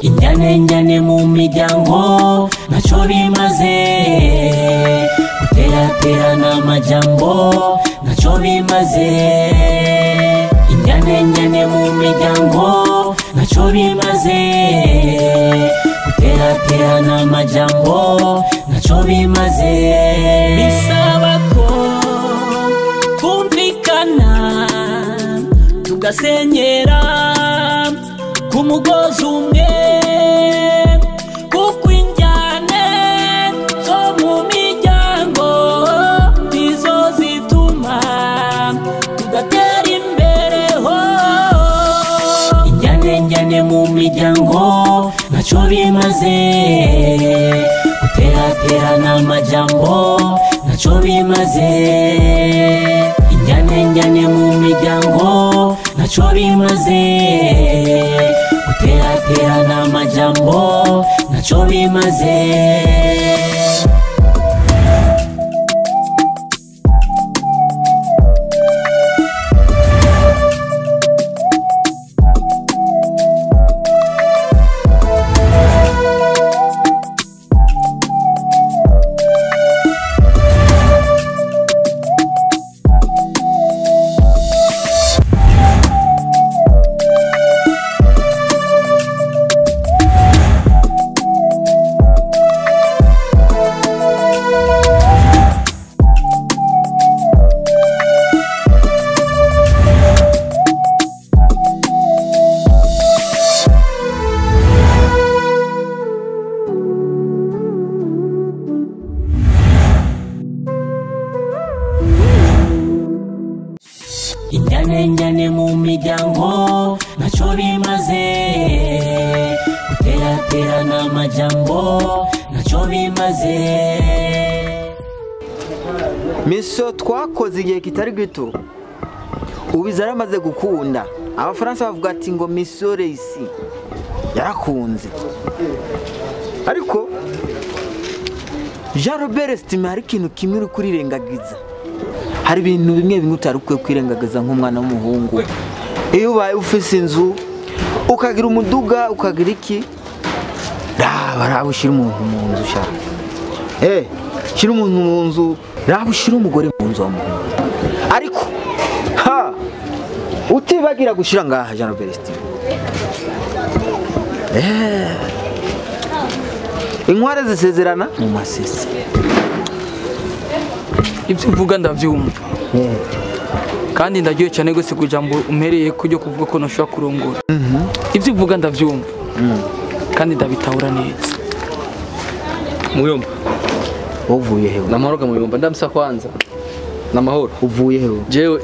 injyane njyane mu miryango ntacyo bimaze guteraterana amajambo ntacyo bimaze injyane njyane mu miryango ntacyo bimaze guteraterana amajambo ntacyo bimaze bisaba ko twumvikana tugasenyera ku mugozi umwe kuko injyane zo mu miryango nizo zituma tudatera imbere ho injyane njyane mu miryango ntacyo bimaze guteraterana amajambo ntacyo bimaze injyane njyane mu miryango ntacyo bimaze guteraterana amajambo ntacyo bimaze injyane njyane mu miryango ntacyo bimaze guteraterana amajambo ntacyo bimaze miso twakoze igihe kitari gito ubu zaramaze gukunda abafaransa bavuga ati ngo miso reyisi yarakunze ariko jean robert sitima hari ikintu kimwe uri kurirengagiza hari ibintu bimwe bimwe utari ukwiye kwirengagiza nk'umwana w'umuhungu iyo ubaye ufise inzu ukagira umuduga ukagira iki raba raba ushyira umuntu mu nzu ushaka eh shyira umuntu mu nzu raba ushyira umugore mu nzu wamuhungu ariko ha utibagira gushyira ngaha jean robert sitima eh inkware zisezerana mu masese ibyo uvuga ndabyumva kandi ndaryohe cyane rwose kugira ngo umpereye kujya kuvuga ko ntushobora kurongora ibyo uvuga ndabyumva kandi ndabitahura neza muyomba uvuye hewe namahoro ga muyomba ndamsa kwanza namahoro uvuye hewe jewe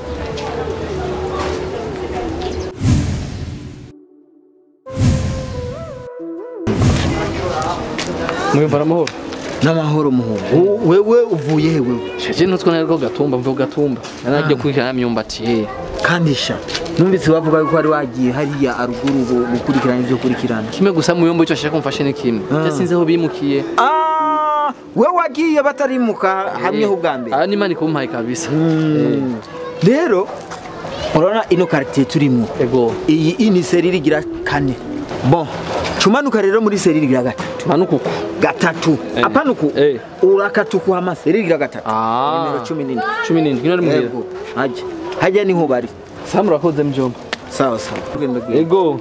muyomba namahoro n'amahoro muhungu wewe uvuye hewe shaje nutwo nariko gatumba mvuga gatumba naragiye kurikirana imyumbati eh kandi sha numvise bavuga yuko wari wagiye hariya aruguru ngo gukurikirana ibyo kurikirana kimwe gusa muyomba icyo ashaka kumfashe ni kimwe Ah. je sinzi aho bimukiye Ah, we wagiye batarimuka hamwe ho bwa mbere aha ni mani kumpaye kabisa Mm. rero urabona ino quartier turimo ego iyi ini seri rigira kane bon cumanuka rero muri seri rigira gatatu tumanuka uko gatatu Eh. apana uku Eh. urakatukuha ama seri rigira gatatu Ah. nimero cumi n'indwi cumi n'indwi nari muhira yego hajya hajya niho bari sa murakoze mjomba sawa sawa Ugenda bwira. ego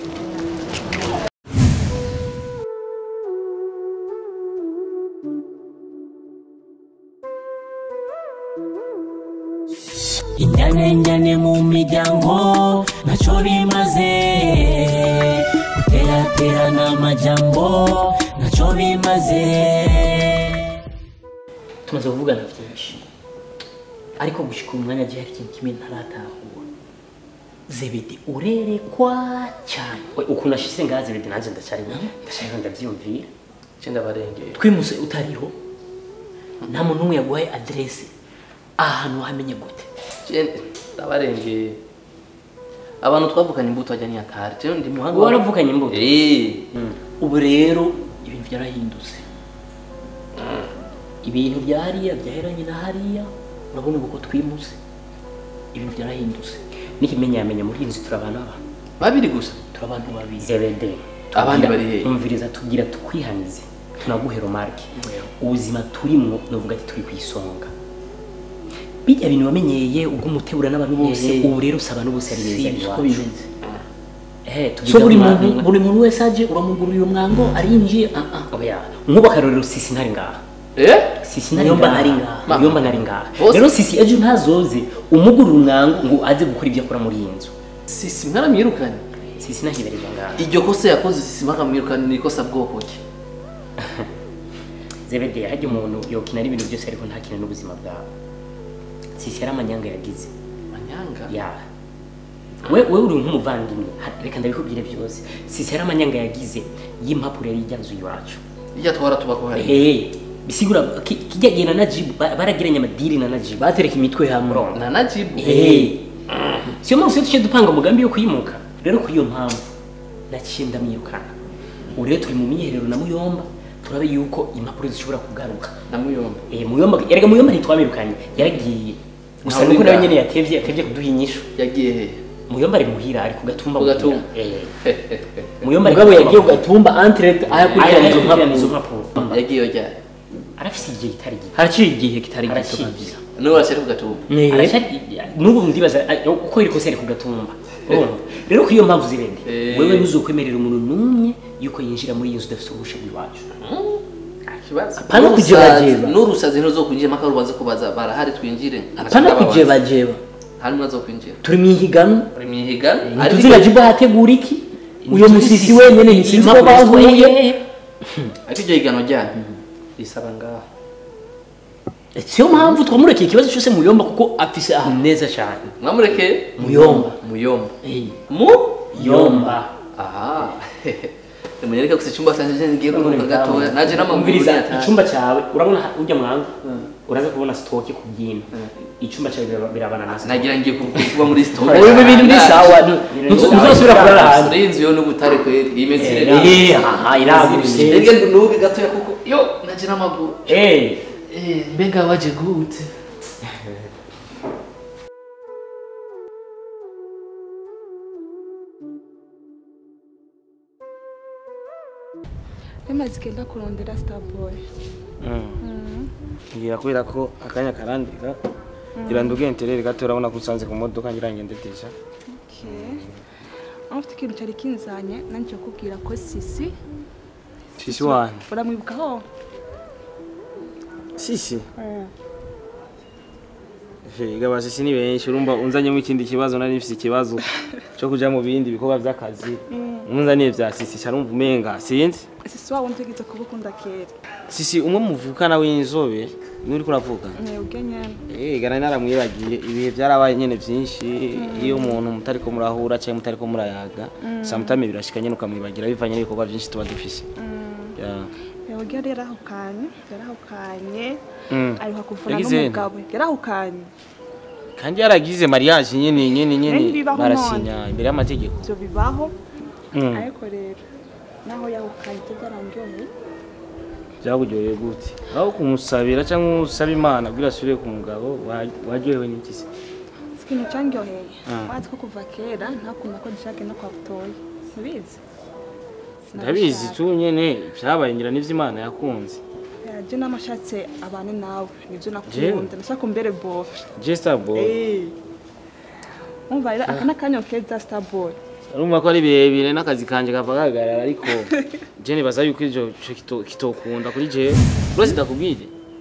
injyane njyane mu miryango ntacyo bimaze guteraterana amajambo ntacyo bimaze tumaze kuvugana byinshi ariko gushyika umwanya agiye hari ikintu kimwe ntaratahura zebedi urerekwa cyane We, ukuntu ashyize ngaha zebedi nanjye ndacyari ndacyariho ndabyiyumvira cyenda barengeye twimuse utariho nta muntu n'umwe yaguhaye aderesi ahantu wamenye gute ndabarengeye abantu twavuganye imbuto ajya niyatari je ndi muhanga Wowe waravuganye imbuto? eh ubu rero ibintu byarahindutse ibintu bya hariya byaheranye na hariya urabona ubu ko twimuse ibintu byarahindutse n'ikimenyamenya muri iyi nzu turi abantu aba babiri gusa turi abantu babiri zebede Abandi bari hehe? umviriza tubwira tukwihanize tunaguhe romarke ubuzima turimwo novuga ati turi ku isonga bijya bintu wamenyeye ubwo umutegura n'abantu bose Eh. ubu rero usaba n'ubose ari beza si uko iwacu. bimeze Eh, so tubiga buri mu muntu mwango. buri muntu wese aje uramugurira umwango arinjiye ah ah oya nk'ubu akarorero sisi ntari ngaha eh sisi ntari Muyomba ngaha ntari ngaha. muyomba ntari ngaha Bose- rero sisi ejo ntazoze umugurira umwango ngo aze gukora ibyo akora muri iyi nzu sisi mwaramwirukanye sisi ntahibereza ngaha iryo kosa yakoze sisi mwakamwirukanye ni ikosa bwoko ki zebede hajya umuntu yokina n'ibintu byose ariko ntakina n'ubuzima bwawe sisi yari amanyanga yagize manyanga ya we we uri nk'umuvandimwe Ha- reka ndabikubwire byose sisi yari amanyanga yagize y'impapuro yari ijya nzu iwacu ijya twara tuba ko hari Eh, bisigura ki- kijya gihe na najibu ba- baragiranye amadiri na najibu batereka imitwe hamwe Urumva? na najibu Eh. siyo mpamvu tuce dupanga umugambi wo kuyimuka rero kuri iyo mpamvu naciye ndamwirukana ubu rero turi mu myiherero na muyomba turabe yuko impapuro zishobora kugaruka na muyomba Eh, muyomba erega muyomba ntitwamwirukanye yaragiye gusa Ntawe nuko nawe ngaha. nyene yatevye yatevye kuduha inyishu yagiye he muyomba ari muhira ari ku gatumba Ku muhira. gatumba. Eh. muyomba ari mugabo ku yagiye gatumba. ugatumba antirete aho akurikirana izo Ayakurikirana izo mpapuro mpapuro yagiye ryari arafise igihe kitari gito haraciye igihe kitari gito Haraciye kabisa n'ubu aracyari ku gatumba Aracyari- n'ubu ndibaza a- uko iri kose ari ku gatumba urumva rero kuri iyo mpamvu zirende Eh. wewe ntuzokwemerera umuntu n'umwe yuko yinjira muri iyi nzu udafite uruhusha rw'iwacu ikibazo Apana N'urusazi- kujebajeba. n'urusazi ntuzokwinjira mpaka rubanza kubaza barahari twinjire apana kujebajeba harimo azokwinjira turi mu ihiganwa uri mu ihiganwa ntituzi na jibu hategura iki uyo musisi wenyene ntisinzi ko bahuye ariko iryo higanwa ryanyu risaba ngaho siyo mpamvu twamurekeye ikibazo cyose muyomba kuko afise ahantu neza cyane mwamurekeye muyomba muyomba Eh, mu yomba aha munyereka gusa icyumba cyanjye ngiye kuruhuka gatoya naje n'amaguru umviriza yataye. icyumba cyawe urabona ha- urya mwangu uraza kubona sitoke ku byino icyumba cyawe biraba- birabana na sitoke nagira ngiye kuba muri store ubu ibintu ni sawa ntuzosubira kurara hanze muri inzu yo n'ubutare kweri iyi mezi Eh, irera Eh, aha iragutse ndege nuke gatoya kuko yo naje n'amaguru Eh, eh mbega waje gute bimaze igenda kurondera starboy ngira kubera ko akanya karandika ngira nduge interere gato urabona ko usanze ku modoka ngira ngendetesha aho ufite ikintu cyari kinzanye nanjye cyo kubwira ko sisi sisi wanyu uramwibukaho sisi Ega sisi ni benshi urumva unzanyemo ikindi kibazo nari mfise ikibazo cyo kuja mu bindi bikorwa by'akazi unzaniye vya sisi carumva umenga sinzi sisi wawe ntegetse kuba ukunda kera sisi umwe muvukana w'inzobe niwe uriko uravuga mwebwe nyene Eh, gana naramwibagiye ibihe byarabaye nyene byinshi iyo umuntu mutariko murahura cyangwa mutariko murayaga samutame birashika nyene ukamwibagira bivanye n'ibikorwa byinshi tuba dufise Yeah. mwebwe yari yarahukanye yarahukanye Mm. aruha kuvuna Yagize nte? n'umugabo yarahukanye kandi yaragize mariage nyene nyene nyene Nari bibaho barasinya imbere y'amategeko ibyo bibaho Mm. ariko rero naho yahukanye ibyo byarangiye byakuryoheye gute aho kumusabira cyangwa usaba imana kugira asubire ku mugabo wa- waryohewe n'iki se ikintu cyangyoheye Ah. wazi ko kuva kera ntakunda ko dushaka no kwa butoyi ntibizi ndabizi tu nyene byabaye ngira n'ivyo imana yakunze yaje n'amashatse abane nawe nibyo Jewe? nakunda nashaka umbere bofe jesta boy Eh. umva rero aka n'akanyo keza starboy urumva ko ari birebire n'akazi kanje kava kagarara ariko je nibaza yuko ivyo ico kito- kitokunda kuri jewe rwose ndakubwire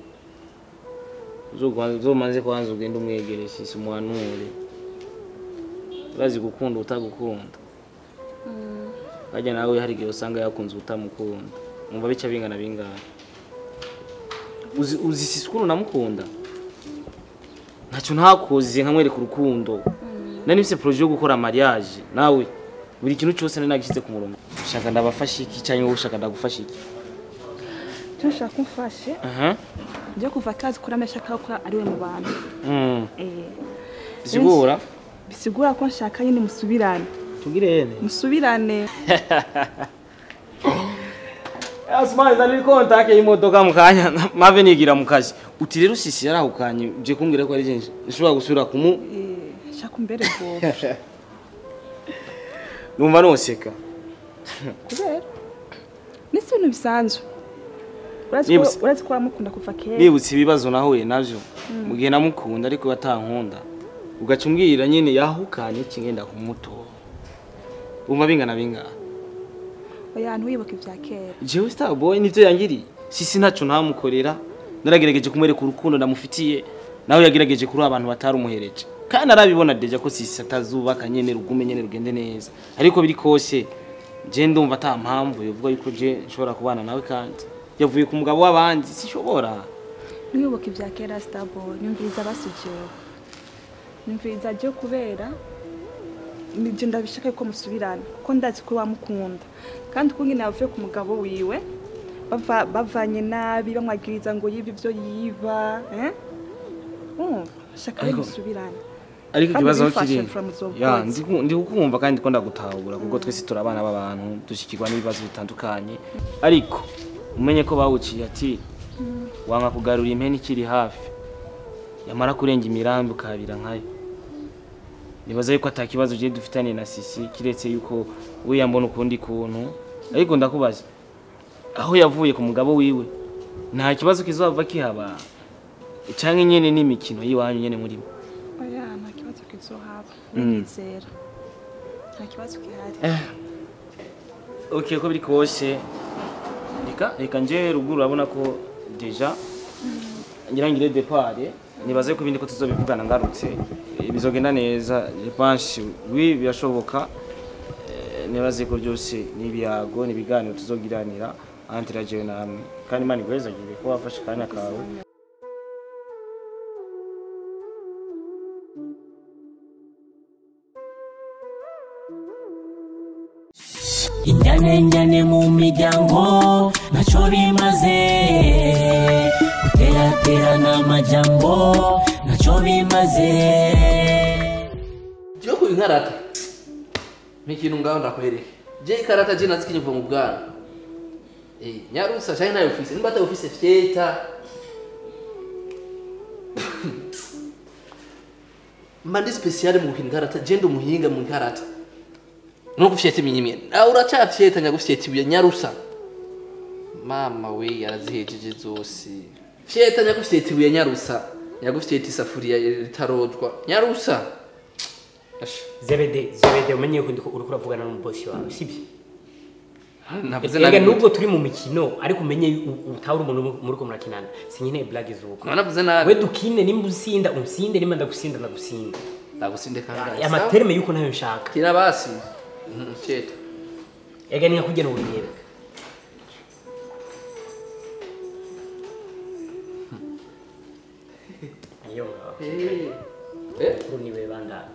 Uzogwa- uzomanze kwanza ugende umwegere sisi umuhanure urazi gukunda utagukunda harya nawe hari igihe usanga yakunze utamukunda umva bica bingana bingana uzi uzi sisi ukuntu namukunda ntacyo ntakoze nkamwereka urukundo nari mfise projet yo gukora mariage nawe buri kintu cyose nari nagishyize ku murongo ushaka ndabafasha iki cyangwa wowe ushaka ndagufasha iki icyo nshaka umfashe aha njye kuva kazi kuri amashaka ko ari we mu bantu mm Eh. bisigura bisigura ko nshaka nyine musubirane tugire yene musubirane Asmani ndani kontake y'imodoka mu kanya mave nigira mu kazi uti rero sisi yarahukanye je kumbwira ko ari je nshobora gusubira kumu Eh, nshaka umbere bofe numva noseka kubera ni si ibintu bisanzwe urazi Niba ko si- urazi ko wamukunda kuva kera nibutse ibibazo nahuye navyo mu gihe namukunda ariko batankunda ugaca umbwira nyine yahukanye kingenda kumutora umva bingana bingana oya ntiwibuke ibya kera jewe starboy nivyo yangiriye sisi ntaco ntamukorera naragerageje kumwereka urukundo ndamufitiye nawe yagerageje kuri abantu batarumuhereje kandi arabibona deja ko sisi atazubaka nyene rugume nyene rugende neza ariko biri kose je ndumva ata mpamvu yovuga yuko je nshobora kubana nawe kandi yavuye ku mugabo w'abandi sishobora ntiwibuke ibya kera starboy nyumviriza basujewe nyumviriza je kubera nije ndabishaka yuko musubirana kuko ndazi ko wamukunda kandi uko nyine yavuye ku mugabo wiwe bava- bavanye nabi bamwagiriza ngo yibe ibyo yiba eh? Urumva? shaka Ariko- musubirane ariko Kandi ikibazo aho ubifashe kiri from the ya words. ndiku- ndi kukumva kandi ko ndagutahura kuko twese turi abana b'abantu dushyikirwa n'ibibazo bitandukanye ariko umenye ko bawuciye ati wanga kugarura impeni ikiri hafi yamara kurenga imirambi ukahabira nkayo nibaza yuko ata kibazo ugiye dufitanye na sisi kiretse yuko we yambona ukundi kuntu ariko ndakubaza aho yavuye ku mugabo wiwe nta kibazo kizava kihaba cyangwa nyine n'imikino y'iwanyu nyine murimo oya nta kibazo kizohaba Mm. nizera nta kibazo gihari ok ko biri kose reka reka nje ruguru urabona ko deja nyirangire depart nibaze ko ibindi ko tuzobivugana ngarutse eh, bizogenda neza je pense oui birashoboka Eh, nibaze ko byose n'ibiyago n'ibiganiro tuzogiranira entre jewe namwe kandi imana iguhezagire ko wafashe akanya kawe inyanenjane mu miryango ntacyo bimaze guteraterana amajambo ntacyo bimaze jewe ku inkarata n'ikintu ngaho ndakwereke je ikarata je nazi kinyuva mu bwana eh nyarusa cyane nayo office nimba ata office fyeta mandi special mu inkarata je ndo muhinga mu inkarata no gufyeta iminyimye nawe uracafyeta nyagufyeta ibuye nyarusa mama we yarazihejeje zose fyeta nyagufyeta ibuye nyarusa nyagufyeta isafuriya ritarozwa nyarusa Asha. zebede zebede umenye ko ndiko uriko uravugana n'umubosi wawe sibyo navuze ega nabi nubwo turi mu mikino ariko umenye u- utahura umuntu muri ko murakinana sinkeneye blague z'uko navuze nabi we dukine nimba usinda unsinde nimba ndagusinda ndagusinda ndagusinde kangahe amaterme yuko ntayo nshaka kira basi cyeta ega ni nkakugena urugero niyo ngaho eh kuri niwe bandana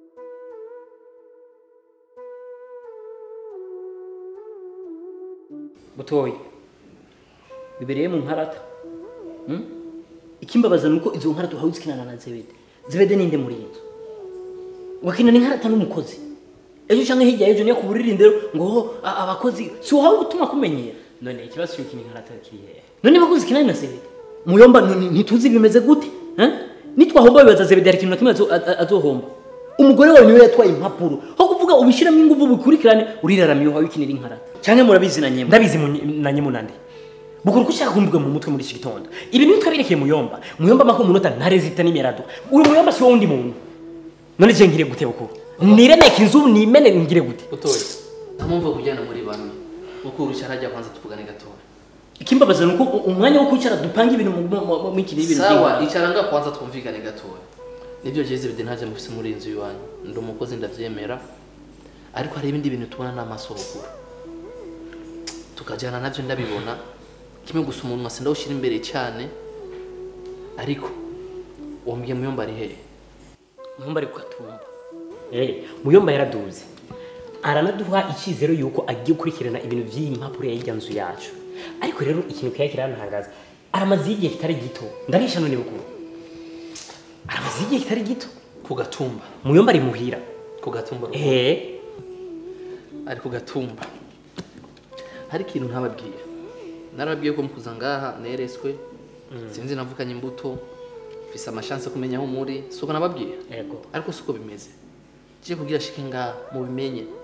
butoyi bibereye mu nkarata Hmm? ikimbabaza nuko izo nkarata uhawe uzikinana na zebede zebede ninde muri iyi nzu wakinana inkarata n'umukozi ejo canke hirya y'ejo niyo kuburira indero ngo ho a- abakozi si uhawe gutuma kumenyera none ikibazo cyo kina inkarata kiri hehe none bakozi kinani na zebede muyomba none ntituzi bimeze gute eh? nitwahomba bibaza zebede hari ikintu na kimwe azo- a- a- azohomba umugore wawe niwe yatwaye impapuro aho kuvuga ubishiramo ingufu bikurikirane uriraramiye uhawe ikinira inkarata canke murabizi na nyemu ndabizi mu- na nyemu nande bukuru ko ushaka kumvuga mu mutwe muri iki gitondo ibi ni twabirekeye muyomba muyomba mako umunota ntarezita n'imirado uri muyomba si wowe undi muntu none je ngire gute bukuru niremeke inzu nimene ngire gute utoye ntamumva kujyana muri bamwe ukuru cyarajya kwanza tuvugane gatoya ikimbabaza nuko u- umwanya wo kwicara dupanga ibintu mu- mu- mu- mu iki n'ibintu sawa by'inka. icara nga kwanza twumvikane gatoya nibyo jeze bide ntaje mufise muri iyi nzu iwanyu ndi umukozi ndavyemera ariko hari ibindi bintu tubona n'amaso ruguru tukajyana nabyo ndabibona kimwe gusa umuntu wase ndawushyira imbere cyane ariko wambwiye muyomba ari hehe muyomba ari kugatumba eh muyomba yaraduze aranaduha icyizero yuko agiye gukurikirana ibintu by'iyi mpapuro y'ijya nzu yacu ariko rero ikintu kiya kirantangaza aramaze igihe kitari gito ndarisha none bukuru aramaze igihe kitari gito ku gatumba muyomba ari muhira ku gatumba eh ari ku gatumba hari ikintu ntababwiye narababwiye ko mukuza ngaha nereswe sinzi navukanye imbuto mfise amashanse kumenya aho muri siko nababwiye yego ariko siko bimeze je kugira shike ngaha mubimenye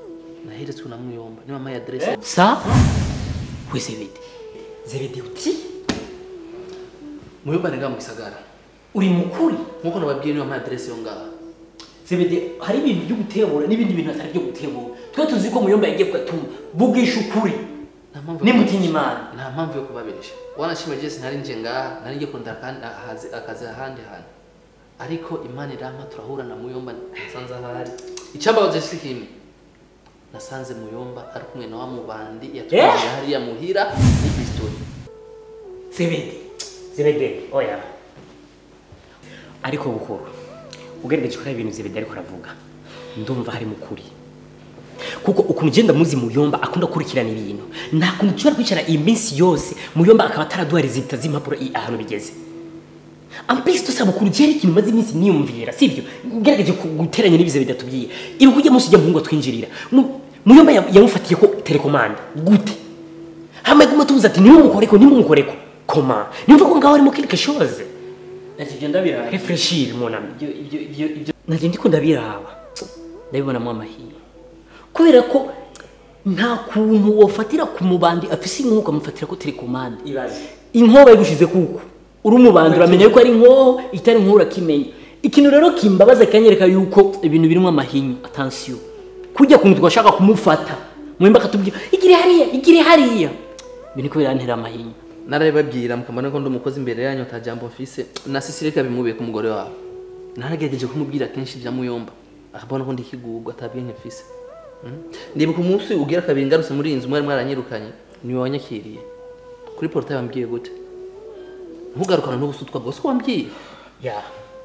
naheretswe na muyomba niba mpaye adresse sa we zebede zebede uti muyomba ni ngaha mu gisagara uri mukuri nkuko nababwiye niba mpaye adresse yo ngaha zebede hari ibintu byo gutebura n'ibindi bintu atari byo gutebura twe tuzi ko muyomba yagiye kugatuma vugisha ukuri nta mpamvu yo nimutinya imana nta mpamvu yo kubabesha wanashima jesi nari nje ngaha nari ngiye kurondera kandi ahazi akazi ahandi hantu ariko imana irampa turahura na muyomba nasanze ahari icyambabaje si kimwe nasanze muyomba ari kumwe na wa mubandi yatwaye hariya muhira n'ipistoli zebede zebede oya ariko bukuru ugerageje kureba ibintu zebede ariko aravuga ndumva hari mukuri kuko ukuntu ugenda muzi muyomba akunda gukurikirana ibintu nta kuntu dushobora kwicara iyi minsi yose muyomba akaba ataraduha rezita z'impapuro i- ahantu bigeze ampesi dusaba ukuntu ugera ikintu umaze iminsi niyumvira sibyo ngerageje ku- guteranya n'ibize bidatubwiye ibuka ujya munsi ujya muhungu twinjirira Mu- muyomba ya- yamufatiye ko telekomanda gute hamaye guma tubuza ati nimumukoreko nimumukoreko koma nimva ko ngaho arimo quelque chose Ati ndabira. refreshir mon ami ibyo ibyo ibyo ibyo nanje ndiko ndabiraba ndabibonamo amahirwe kubera ko nta kuntu wofatira ku mubandi afise inkuka amufatira ko telekomande Ibaze. inkoba yagushize kuko uri umubandi uramenya yuko ari inkoho itari inkoho urakimenya ikintu rero kimbabaza kanyereka yuko ibintu birimo amahinyu attention kujya kuntu twashaka kumufata mwemba akatubwira igire hariya igire hariya ibintu ko birantera amahinyu narabibabwira mukabona ko ndi umukozi imbere yanyu atajambo mfise na sisire kabimubiye ku mugore wawe naragerageje kumubwira kenshi bya muyomba akabona ko ndi ikigubwa atabwiye mfise Mm. ndibuka umunsi ugira kabiri ngarutse muri iyi nzu mwari mwaranyirukanye niwe wanyakiriye kuri portail wambwiye gute ntugarukana n'ubusutwa bwose ko wambwiye ya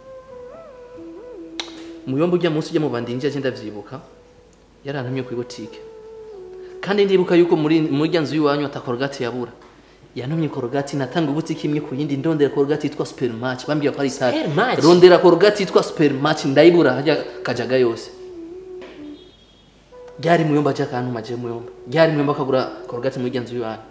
muyomba ujya munsi ujya mu bandi yinjiye agenda avyibuka yarantumye ku botike kandi ndibuka yuko muri muri rya nzu y'iwanyu ata korogati yabura yantumye korogati natanga ubutike imwe ku yindi ndondera korogati yitwa supermatch bambwiye ko ari itari Supermatch? rondera korogati yitwa supermatch ndayibura hajya kajaga yose ryari muyomba aje akantuma je muyomba ryari muyomba akagura korogati muri rya nzu y'iwanyu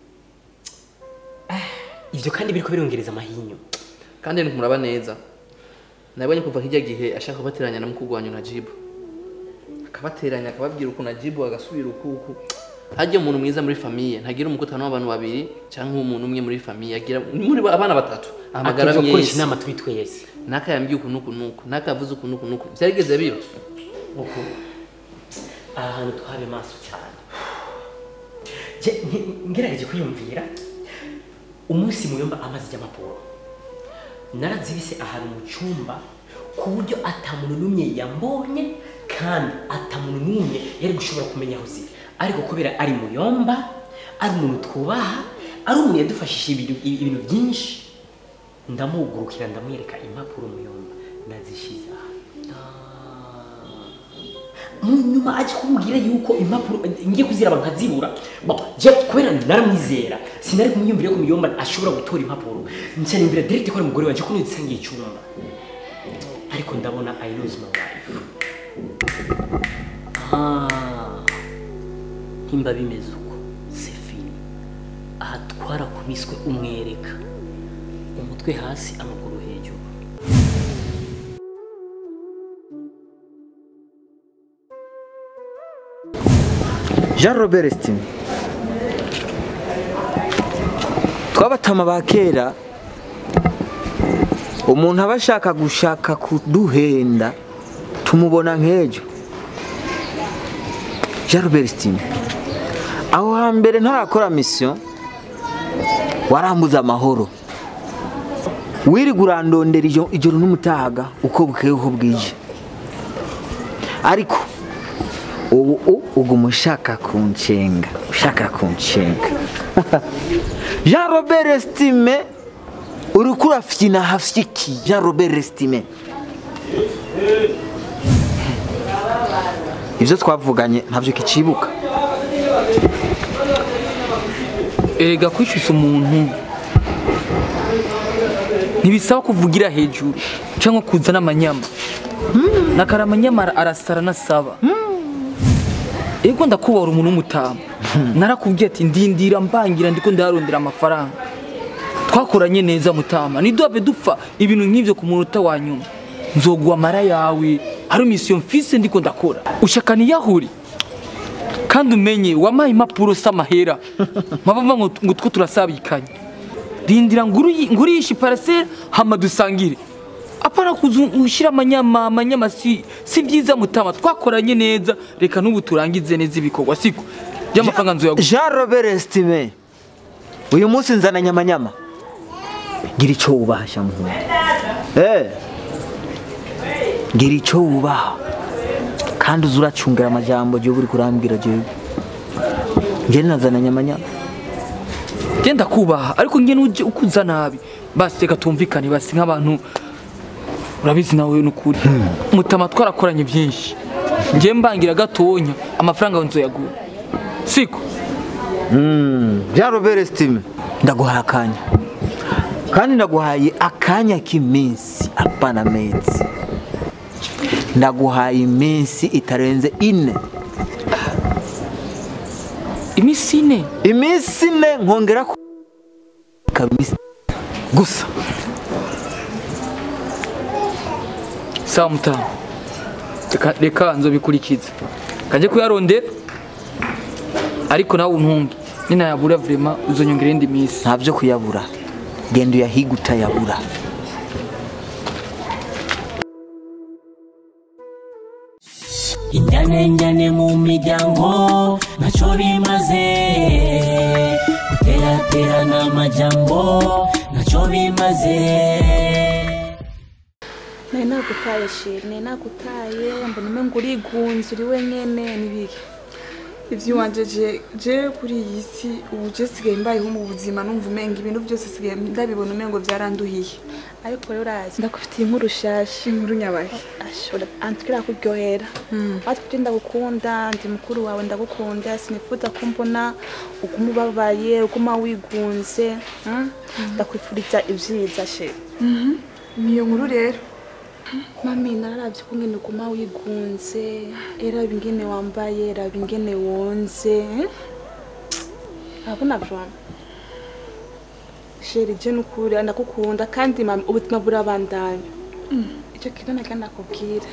ivyo kandi biriko birongereza amahinyu kandi ntikumuraba neza nabonye kuva hirya gihe ashaka kubateranya na mukuru wanyu na jibu akabateranya akababwira uku na jibu agasubira uku uku hajya umuntu mwiza muri famiye ntagira umukutano w'abantu babiri cyangwa umuntu umwe muri famiye agira ni muri ba- abana batatu ahamagara Ati, "Uzokoresha mwese inama turi twese naka yambwiye uku nuku nuku naka yavuze uku nuku nuku byarigeze biba uku aha hantu twabe maso cyane Je, nge- ngerageje kwiyumvira umunsi muyomba amaze ijyamapuro narazibise ahantu mu cyumba ku buryo atamuntu n'umwe yambonye kandi atamuntu n'umwe yari gushobora kumenya aho ziri ariko kubera ari muyomba ari umuntu twubaha ari umuntu yadufashije ibintu ibintu byinshi ndamugurukira ndamwereka impapuro muyomba nazishize aha mu nyuma aje kumbwira yuko impapuro ngiye kuziraba nkazibura Bon, je kubera naramwizera sinari kumwiyumvira ko muyomba ashobora gutora impapuro nca nimvira direct ko ari umugore wanje ko nisangiye icyumba ariko ndabona I lose my wife ah himba bimeze uko c'est fini aha twarakubiswe umwereka umutwe hasi amaguru hejuru jean robert stine twabatama ba kera umuntu aba ashaka gushaka kuduhenda tumubona nk'ejo jean robert stine aho hambere ntarakora misiyo warambuza amahoro wirirwa urandondera ijo- ijoro n'umutaga uko bukeye uko bwije ariko ubu u- uguma ushaka kunshenga ushaka kunshenga jean robert estime uriko urafyina hafyiki jean robert estime ibyo twavuganye ntabyo kicibuka erega kwishyuza umuntu ntibisaba kuvugira hejuru cyangwa kuzana amanyama nakara amanyama ara- arasara nasaba ego ndakubara umuntu w'umutamu narakubwiye ati ndindira mbangira ndiko ndarondera amafaranga twakoranye neza mutama ntiduhave dupfa ibintu nk'ibyo ku munota wa nyuma nzoguha amara yawe hari misiyo mfise ndiko ndakora ushaka niyahuri kandi umenye wamaye impapuro s'amahera mpabava ngo ngo two turasabikanye rindira nguri ngurishe parcelle hama dusangire apana kuza ushyira amanyama amanyama si si byiza mutama twakoranye neza reka n'ubu turangize neza ibikorwa siko by'amafaranga nzoyaguha jean robert estime uyu munsi nzana nyamanyama gira icyo wubaha shamuhungu eh gira icyo wubaha kandi uza uracungira amajambo jewe uri kurambwira jewe njye nazana nyamanyama genda kubaha ariko nge nuje ukuza nabi basi reka tumvikane basi nk'abantu urabizi nawe n'ukuri mutama twarakoranye byinshi ngiye mbangira gatonya amafaranga nzoyaguha siko jean robert estime ndaguhaye akanya kandi ndaguhaye akanya k'iminsi apana mezi ndaguhaye iminsi itarenze ine iminsi ine iminsi ine nkongera ku kabisa gusa sawa mutama reka reka nzobikurikiza kajye kuyarondera ariko nawe untunge ninayabura vrema uzonyongera indi minsi nta byo kuyabura genda uyahiga utayabura inyanenjane mu miryango ntacyo bimaze guteraterana amajambo ntacyo bimaze nari nagutaye shiri nari nagutaye mbona umengo urigunze uri wenyene n'ibiki iby'iwanje je je kuri iyi si ubu je sigaye mbayeho mu buzima numva umenga ibintu byose sigaye ndabibona umengo byaranduhiye ariko rero urazi ndagufitiye inkuru shasha inkuru nyabaye ashobora antwira kuryohera watwe ndagukunda ndi mukuru wawe ndagukunda sinifuza ko mbona uguma ubabaye uguma wigunze mm? ndakwifuriza ibyiza she niyo nkuru rero mami nararavye ko ngene uguma wigunze eraba ingene wambaye eraba ingene wonze abona vama sheri je nukuri ndagukunda kandi mami ubuzima burabandanya icyo kintu naga ndakubwira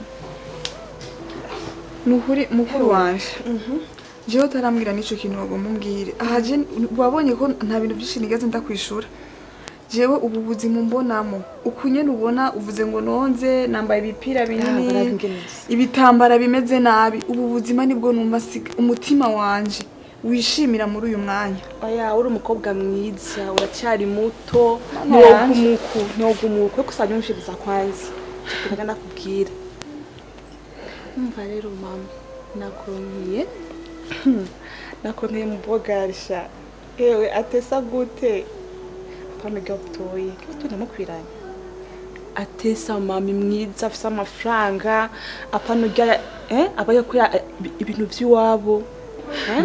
ni ukuri mukuru wanje jewe utarambwira n'ico kintu wagomba umbwire aha je wabonye ko nta bintu byinshi nigeze ndakwishura jewe ubu buzima mbonamo uku nyene ubona uvuze ngo nonze nambaye ibipira binini barabigeneza. ibitambara bimeze nabi ubu buzima nibwo numva siga umutima wanje wishimira muri uyu mwanya oya uri umukobwa mwiza uracyari muto Mama yanje. ntiwogumuku ntiwogumuku ariko usajya umushiriza kwanza icyo kintu ndakubwira umva rero mama nakuronkiye nakuronkiye mu bogarisha ewe atesa gute apana gabutoye kibazo ndamukwiranye atesa mami mwiza afise amafaranga apana urya eh aba yakora ibintu by'iwabo eh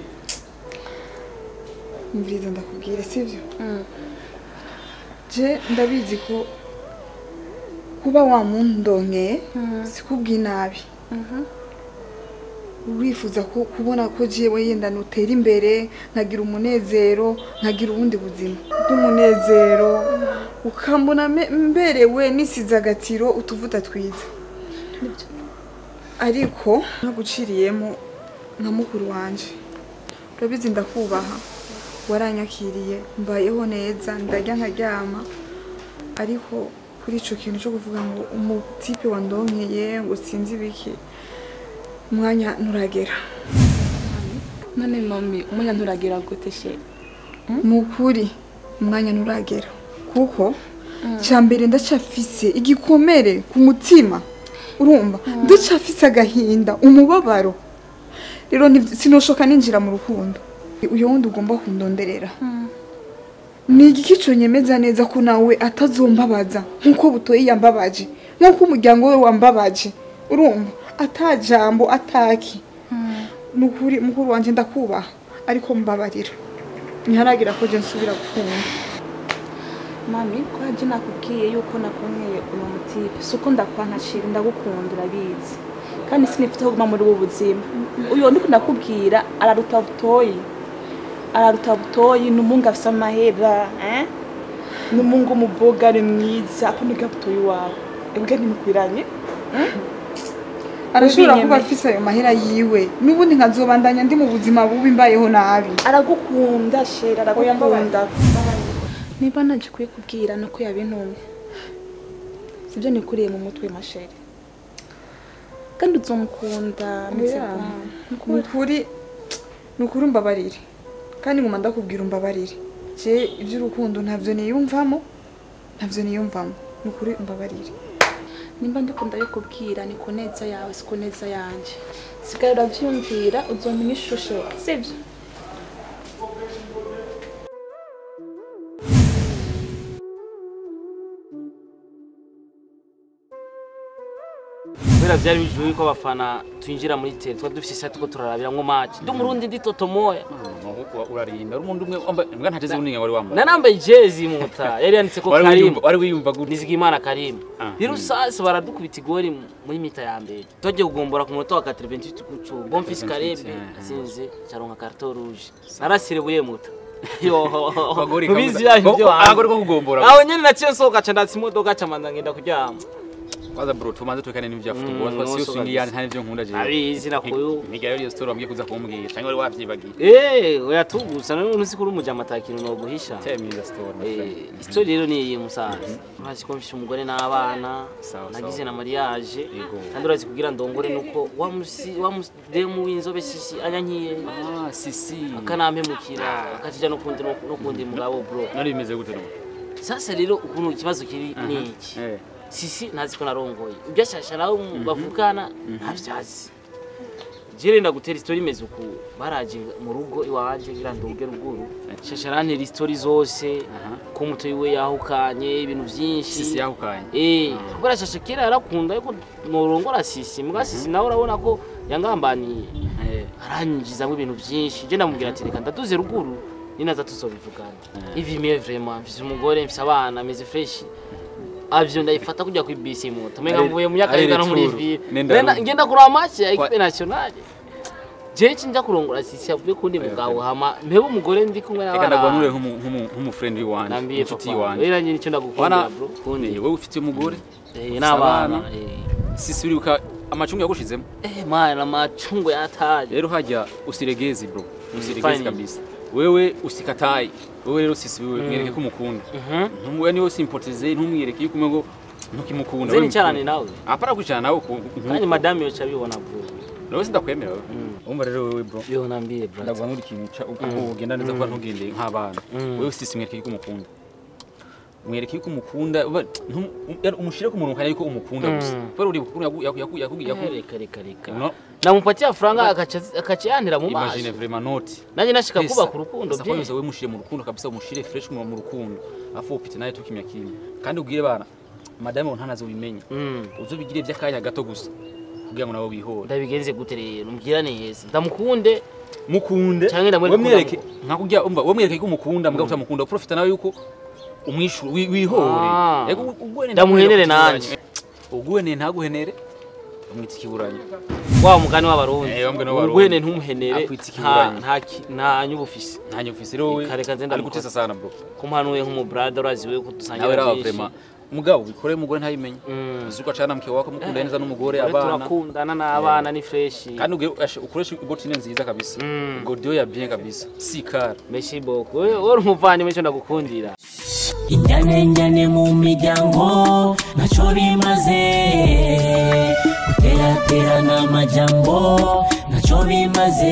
mbiriza ndakubwira sivyo je ndabizi ko kuba wamundongeye sikubwiye nabi urifuza ko kubona ko jewe yenda nutera imbere nkagira umunezero nkagira ubundi buzima bw'umunezero ukambona me- mberewe nisize agatiro utuvuta twiza ariko naguciriyemo nka mukuru wanje urabizi ndakubaha waranyakiriye mbayeho neza ndarya nkaryama ariko kuri ico kintu cyo kuvuga ngo umutipe wandonkeye ngo sinzi ibiki umwanya nturagera none mami umwanya nturagira gute she ni ukuri umwanya nturagera kuko cya mbere ndacafise igikomere ku mutima urumva ndacafise agahinda umubabaro rero nti- sinoshoka ninjira mu rukundo uyu wundi ugomba kundonderera ni igiki cyonyemeza neza ko nawe atazombabaza nk'uko butoye yambabaje nk'uko umuryango we wambabaje urumva atajambo ataki ni ukuri mukuru wanjye ndakubaha ariko mbabarira ntiharagira ko je nsubira gukunda mami ko haje nakubwiye yuko nakuronkiye uno mutipe si uko ndakwankashira ndagukunda urabizi kandi sinifite aho kuguma muri ubu buzima uyu ndiko ndakubwira araruta butoyi araruta butoyi ni umungu afise amahera eh? ni umungu umubogare mwiza apana urya butoyi wawe ebwe ntimukwiranye arashobora kuba Ubinyemeye. afise ayo mahera yiwe n'ubundi nkazobandanya ndi mu buzima bubi mbayeho nabi aragukunda sheri aragukunda niba naje kubikubwira nuko yabintumye sibyo nikuriye mu mutwe masheri kandi uzomukunda meze Oya. bwa- ni ukuri ni ukuri umbabarire kandi nguma ndakubwira umbabarire je iby'urukundo ntabyo niyumvamo ntabyo niyumvamo ni ukuri umbabarire nimba ndikunda bikubwira ni ku neza yawe si ku neza yanjye sigaye urabyiyumvira uzomenya ishusho sibyo kubera byari bijuye yuko abafana twinjira muri tere tuba dufite isati ko turarabiramwo match ndi umurundi ndi toto moya urarinda uri umuntu umwe wambaye mbwa nta jezi bunini wari wambaye nanambaye jezi muta yari yanditse ko Wari Karim wiyumva- wari wiyumva gute Nizigimana Karim Ah. rero sasa baradukubita igori muri mita ya mbere tujye kugombora ku munota wa 88 kucu Bonfils Karebe Ah. asinze caronka carton rouge narasirebuye muta yo Akagori mubizi kabuza- yanyu byo Ko- akagori ko kugombora aho nyene naciye nsohoka ca ndatsa imodoka ca manza ngenda kuryama waza bro tumanze twekane n'ibya Mm, football twa siyo nuso swingi kabisa. yani nta n'ibyo nkunda je Abizi nakuyu. niga yo story wambwiye kuza kumbwira cyangwa wari wavyibagiye Eh, oya tugusa none uzi ko uri umujama atakintu no guhisha. tell me the story my friend. Eh, story rero ni iyi musaza. Urazi ko mfishe umugore n'abana, Sawa, nagize sawa. na mariage. Yego. Kandi urazi kugira ndongore nuko wa musi wa mudemu w'inzobe sisi anyankiye. ah sisi Akanampemukira, akatija no kundi no no kundi mugabo bro. nari bimeze gute no Sasa rero ukuntu ikibazo kiri ni iki? eh sisi ntazi ko narongoye ibyo ashasha nawe bavugana ntabyazi jere ndagutera isitori imeze uku baraje mu rugo iwanje ngira nduge ruguru shasha arantera isitori zose ko muto wiwe yahukanye ibintu byinshi sisi yahukanye eh kubera shasha kera yarakunda yuko norongora sisi mbwa sisi nawe urabona ko yangambaniye eh aranyinjizamo ibintu byinshi je ndamubwira ati reka ndaduze ruguru ninaza tuzobivugana ivi mieux vraiment mfise umugore mfise abana meze fresh avyo ndayifata kujya ku bisi moto menga Ari- mvuye mu myaka ari y'ingano muri retour. ville Nenda Ngenda- rugo. ngenda kuraba match ya Kwa- equipe nationale je cinja kurongora sisi avuye kundi mugabo hama mpebe umugore ndi kumwe reka ndagwanure n'abana nk'umu- nk'umu- nk'umufriend w'iwanje nambiye inshuti papa yiwanje rero nyine icyo ndagukundira wana bro kundi eh, wowe ufite umugore eh ufise n'abana abana. eh sisi uribuka amacungu yagushizemo eh mana amacungo yataje rero hajya usiregezi bro usiregezi fine. kabisa wewe usikataye wewe rero sisi wewe mwereke ko umukunda ntumwe niwe simpotize ntumwereke yuko umwe ngo ntukimukunda nze wewe nicarane mukunda. nawe apara kwicara nawe ku kandi madame yoca abibona bro nawe sindakwemera wewe umva rero wewe bro yo nambiye bro ndaguha nk'uri ikintu ca uko ugenda neza kuba ntugendeye nk'abana wewe sisi mwereke yuko umukunda mwereke yuko umukunda uba- ntum- um- umushire ku muntu ukanya yuko umukunda gusa kubera uri ukuntu yaku- yaku- yaku- yaku- yaku- reka reka reka No. namupatia franga akaca akaca yantira mu imagine maso vraiment not nanjye nashika Pesa. kubaka urukundo Sasa bye kwanza wewe mushire mu rukundo kabisa umushire fresh mu mu rukundo afu upite naye tukimya kimya kandi ubwire bana madame ntanazo bimenya Mm. uzobigire by'akanya gato gusa kugira ngo nabo bihore ndabigenze gute rero mbwira neza ndamukunde mukunde Canke ndamwereke ko wemwereke nkakujya umva wemwereke ko umukunda mbwa utamukunda profita nawe yuko umwishura wi- wihore Ah. Yego, ugwene Ndamuhenere ntaguhenere nanje. ugwene ntaguhenere umwita ikiburanyo wa mugani w'abarundi Eh, wa mugani w'abarundi. ubwene ntumuhenere Akwita nta ikiburanyo. nta ki- nta nyubufisi ntanye ufise rero we Kare kanze ari ndamukora. gutesa sana bro kumpanuye nk'umubrada urazi we ko nawe dusangira raba byinshi vraiment mugabo bikore umugore ntayimenye Mm. uzuko acana mke wako mukunda neza n'umugore Twe abana turakundana n'abana ni fresh kandi uge- ashe- ukoreshe igotine nziza kabisa Mm. godiyo ya bien kabisa si kara merci beaucoup wowe uri umuvandimwe cyo ndagukundira inyanenjane mu miryango ntacyo bimaze guteraterana amajambo ntacyo bimaze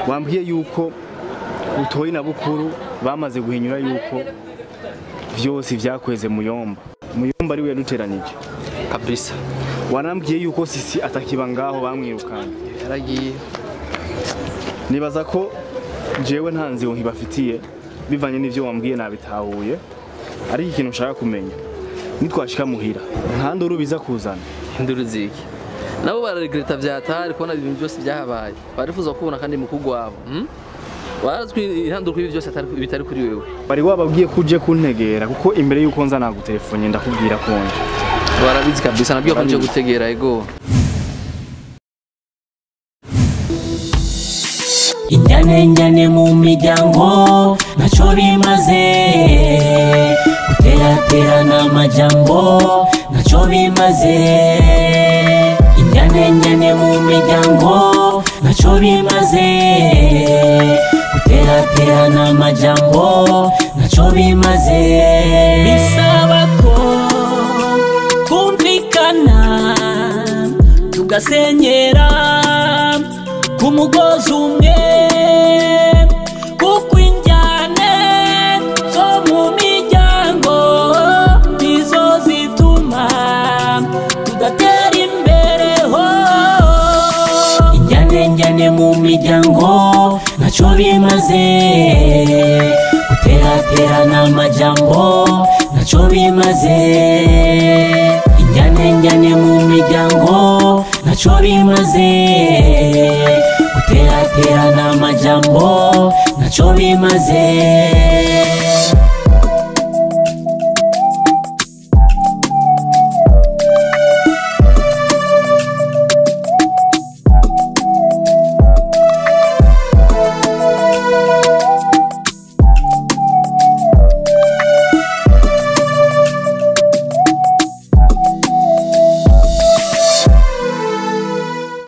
wambwiye yuko butoyi na bukuru bamaze guhinyura yuko vyose vyakweze muyomba muyomba ariwe yaduteranije kabisa wanambwiye yuko sisi atakiba ngaho bamwirukanye yaragiye nibaza ko jewe nta nzira nkibafitiye bivanye n'ivyo wambwiye nabitahuye ariko ikintu nshaka kumenya nitwashika muhira nta nduru biza kuzana induru ziki nabo bararegreta vyatari kubona ibintu byose byahabaye barifuza kubona kandi mukuru wabo hmm? warazwi ihandurwa ibi byose atari- bitari kuri wewe bari wababwiye ko uje kuntegera kuko imbere yuko nza nagutelefone ndakubwira konje barabizi kabisa nabwiye ko nje gutegera ego injyane njyane mu miryango ntacyo bimaze guteraterana amajambo ntacyo bimaze injyane njyane mu miryango ntacyo bimaze guteraterana amajambo ntacyo bimaze bisaba ko twumvikana tugasenyera ku mugozi umwe kuko injyane zo mu miryango nizo zituma tudatera imbere ho injyane njyane mu miryango ntacyo bimaze guteraterana amajambo ntacyo bimaze injyane njyane mu miryango ntacyo bimaze guteraterana amajambo ntacyo bimaze